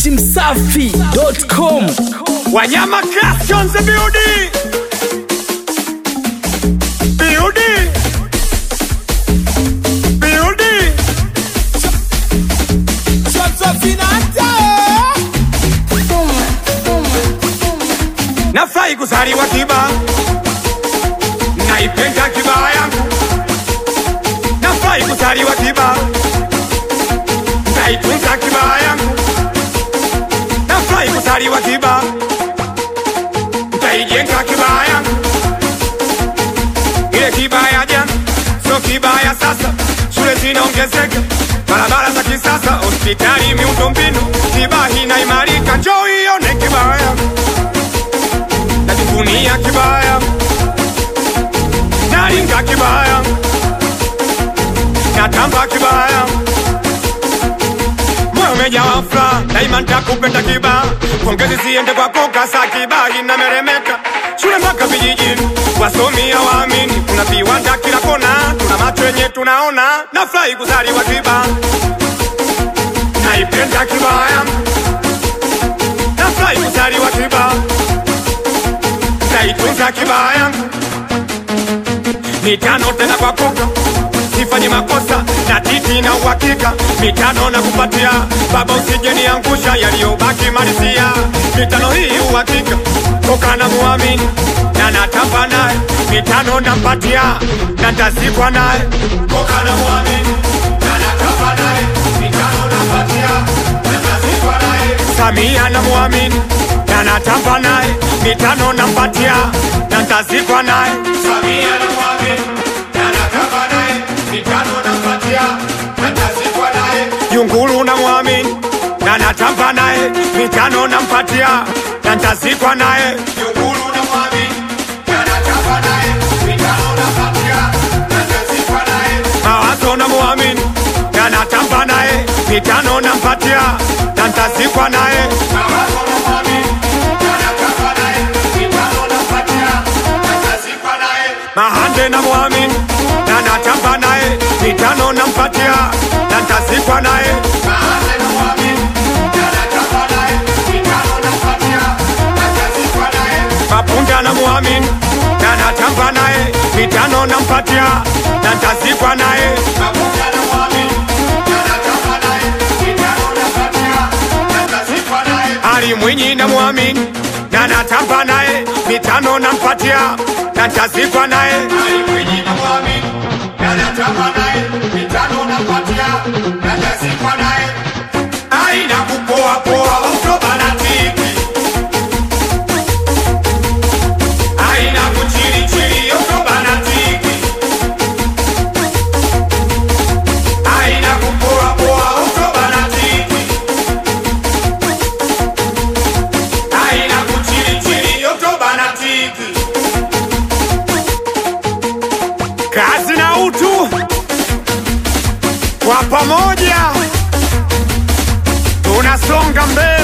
datimsafi.com Wanyama Creations Beauty Beauty Beauty Nafurahi kuzaliwa Kiba Naipenda Kiba yangu Nafurahi kuzaliwa Kiba Naitunza Kiba yangu Nafurahi kuzaliwa Kiba Nitaijenga Kiba yangu Ile Kiba ya jana sio Kiba ya sasa Shule zinaongezeka barabara za kisasa hospitali miundombinu Kiba inaimarika njoo ione Kiba yangu najivunia kibaya, nalinga kibaya, natamba kibaya, moyo umejawa furaha, daima nitakupenda kiba, pongezi ziende kwako kasa kiba inameremeka, shule mpaka vijijini, wasomi hawaamini, kuna viwanda kila kona, tuna macho yenye tunaona, nafurahi kuzaliwa kiba, naipenda kibaya, nafurahi kuzaliwa kiba nitaitunza kibaya yangu mitano tena kwa koka sifanye makosa na titi na uhakika mitano na kupatia baba usijeniangusha yaliyobaki malisia mitano hii uhakika koka na muamini na natamba naye mitano nampatia na ntazikwa naye koka na muamini na natamba naye mitano nampatia na ntazikwa naye Samia na muamini na natamba naye mitano nampatia na ntazikwa naye Samia na muamini na natamba naye mitano nampatia na ntazikwa naye Yunguru na muamini na natamba naye mitano nampatia na ntazikwa naye Yunguru na muamini na natamba naye mitano nampatia na ntazikwa naye Mawazo na muamini na natamba naye mitano nampatia na ntazikwa naye Mawazo na muamini na natamba naye mitano nampatia na ntazikwa naye Mahande na muamini na natamba naye mitano nampatia na ntazikwa naye Mahande na muamini na natamba naye mitano nampatia na ntazikwa naye Mapunda na muamini na natamba naye mitano nampatia na ntazikwa naye Mapunda na muamini na natamba naye mitano nampatia na ntazikwa naye Ali Mwinyi na muamini na natamba naye mitano nampatia na ntazikwa naye Ali Mwinyi na muamini na natamba naye mitano nampatia na ntazikwa naye aina kupoa poa utobanatiki aina kuchilichili utobanatiki aina kupoa poa utobanatiki aina kuchilichili utobanatiki kazi na utu kwa pamoja tunasonga mbele